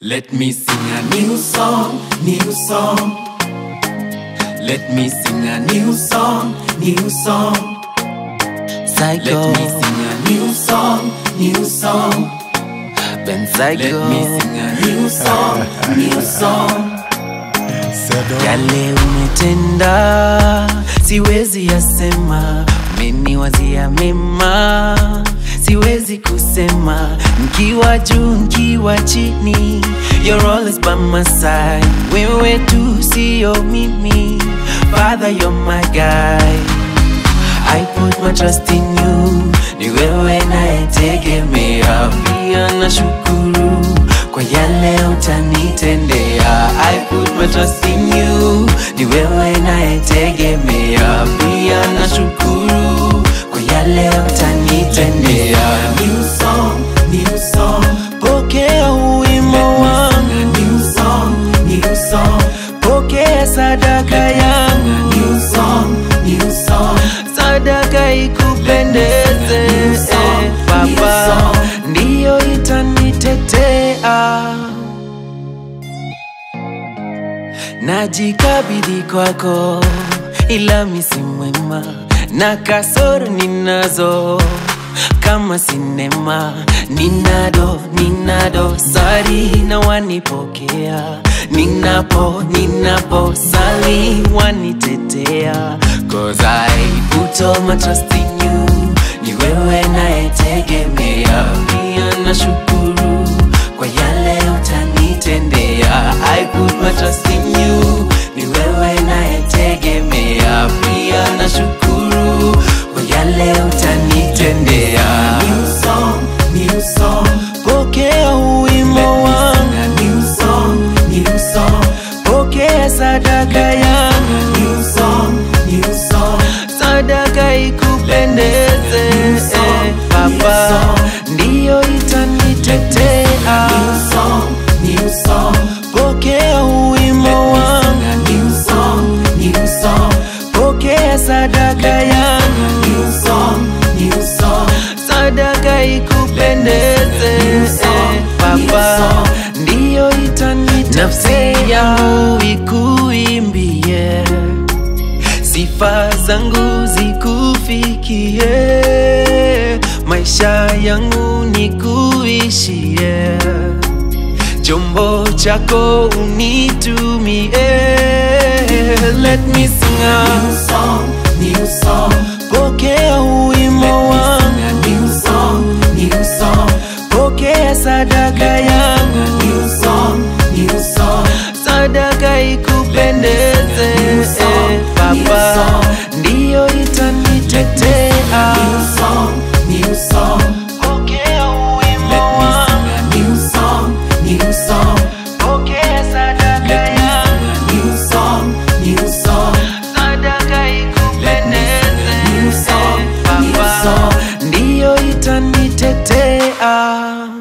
Let me sing a new song, new song. Let me sing a new song, new song. Psycho, Let me sing a new song, new song. Ben Let Psycho. me sing a new song, new song. Yale umetenda siwezi yasema, umeniwazia mema siwezi kusema, mkiwa juu mkiwa chini, you're always by my side. Wewe tu sio mimi, Father you're my guy. I put my trust in you, ni wewe nayetegemea, pia nashukuru kwa yale utanitendea. I put my trust in you, ni wewe nayetegemea, pia nashukuru kwa yale utanitendea. New song, new song. Pokea Let uwimo me wangu, sing a new song, new song. pokea sadaka Let me sing a yangu, new song, new song. sadaka ikupendeze New song, eh, new Baba, song. ndiyo itanitetea. Najikabidhi kwako, ila mi si mwema na kasoro ninazo kama sinema, ninado ninado sari na wanipokea, ninapo ninapo sali wanitetea, cause I put all my trust in you, ni wewe nayetegemea, pia nashukuru kwa yale utanitendea. I put my trust in you, ni wewe nayetegemea, pia nashukuru kwa yale utanitendea. New song, new song. Pokea Let uwimo me wangu, sing a new song, new song. pokea sadaka yangu, New song, new song. sadaka ikupendeze New song, eh, new Baba, song. ndiyo itanitetea. New song, new song. Pokea uwimo Let me wangu, sing a new song, new song. pokea sadaka yangu, New song, new song. sadaka ikupendeze New song, eh, new Baba, song. ndiyo itanitetea. Nafsi yangu ikuimbie, sifa zangu zikufikie, maisha yangu nikuishie, chombo chako unitumie. Let me sing a New song, new song. pokea uwimo Let me wangu, sing a new song, new song. pokea sadaka yangu, New song, new song. sadaka ikupendeze New song, eh, new Baba, song. ndiyo itanitetea. New song, new song. Pokea Let uwimo me wangu, sing a new song, new song. pokea sadaka Let me yangu, sing a new song, new song. sadaka ikupendeze New song, eh, new Baba, song. ndiyo itanitetea.